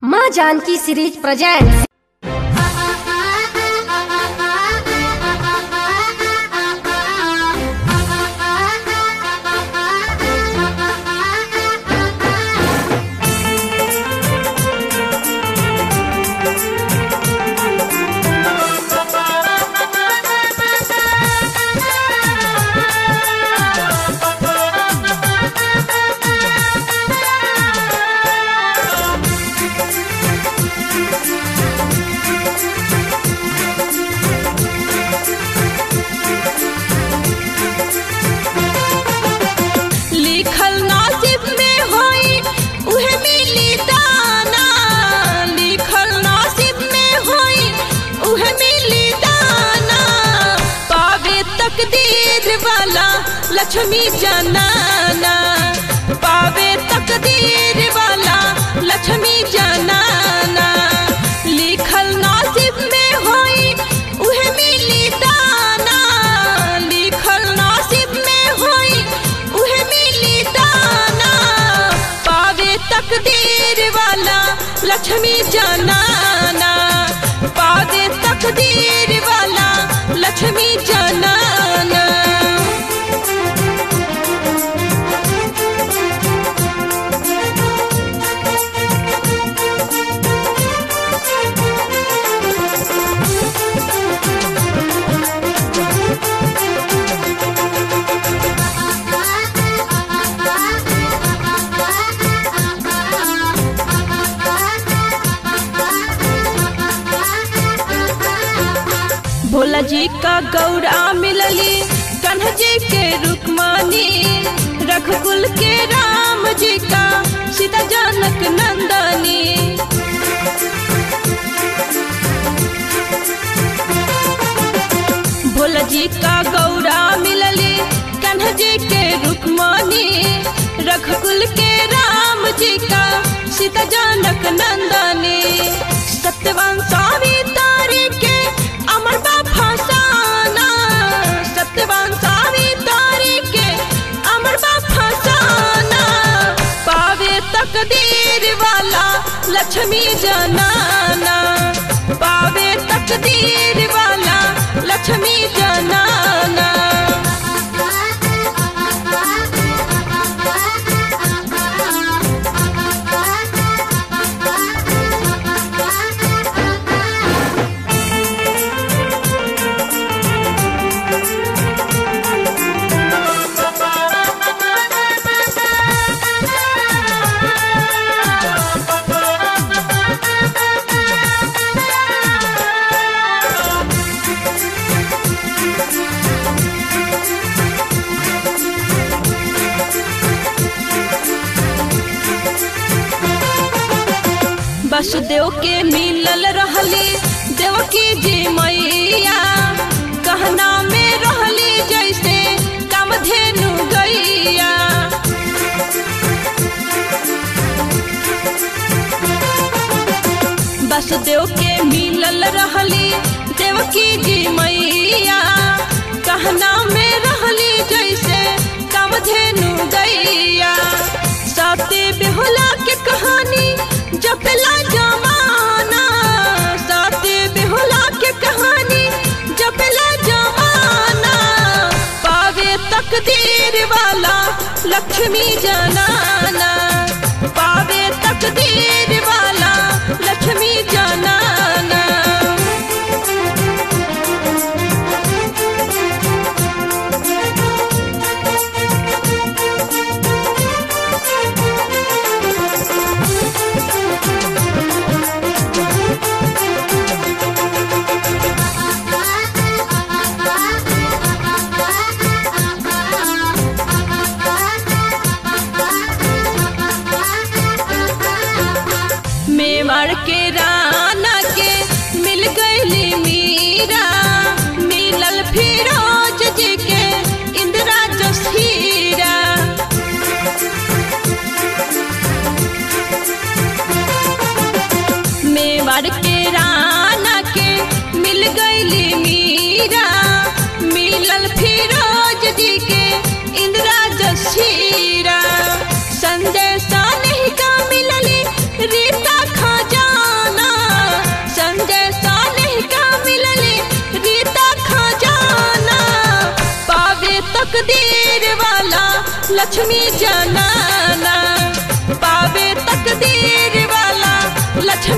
माँ Janaki series present लिखल नसीब में होई उहे मिली दाना लिखल नसीब में होई उहे मिली दाना पावे तकदीर वाला लक्ष्मी जनाना पावे तकदीर वाला लक्ष्मी जनाना लिखल नसीब में होई उहे मिली दाना लिखल नसीब में होई उहे मिली दाना पावे तकदीर वाला लक्ष्मी जनाना पावे तकदीर वाला लक्ष्मी जनाना भोला जी का गौरा मिलली कन्ह जी के रुक्मानी रघुकुल के राम जी का सीता जनक नंदनी भोला जी का गौरा मिलली कन्ह जी के रुक्मानी रघुकुल के राम जी का सीता जनक नंदनी सत्यवान स्वामी तारी के अमर बा फसाना सत्यवान स्वामी तारी के अमर बा फसाना पावे तकदीर वाला लक्ष्मी जनाना पावे तकदीर वाला लक्ष्मी जनाना वसुदेव के मिलल रहली देवकी जी मैया कहना में रहली जैसे कामधेनु गैया वसुदेव के मिलल रहली देवकी जी मैया कहना में रहली जैसे कामधेनु गैया सती बेहुला के कहानी जपला जमाना सती बेहुला के कहानी जपला जमाना पावे तकदीर वाला लक्ष्मी जनाना पावे तकदीर वाला लक्ष्मी जनाना मेवाड़ के राना के मिल गईली मीरा मिलल फिरोज जी के इंदिरा जसीरा मेवाड़ के राना के मिल गईली मीरा मिलल फिरोज जी के इंदिरा जसीरा संदेशा नहीं का मिलली रीता खजा लक्ष्मी जनाना पावे तकदीर वाला लक्ष्मी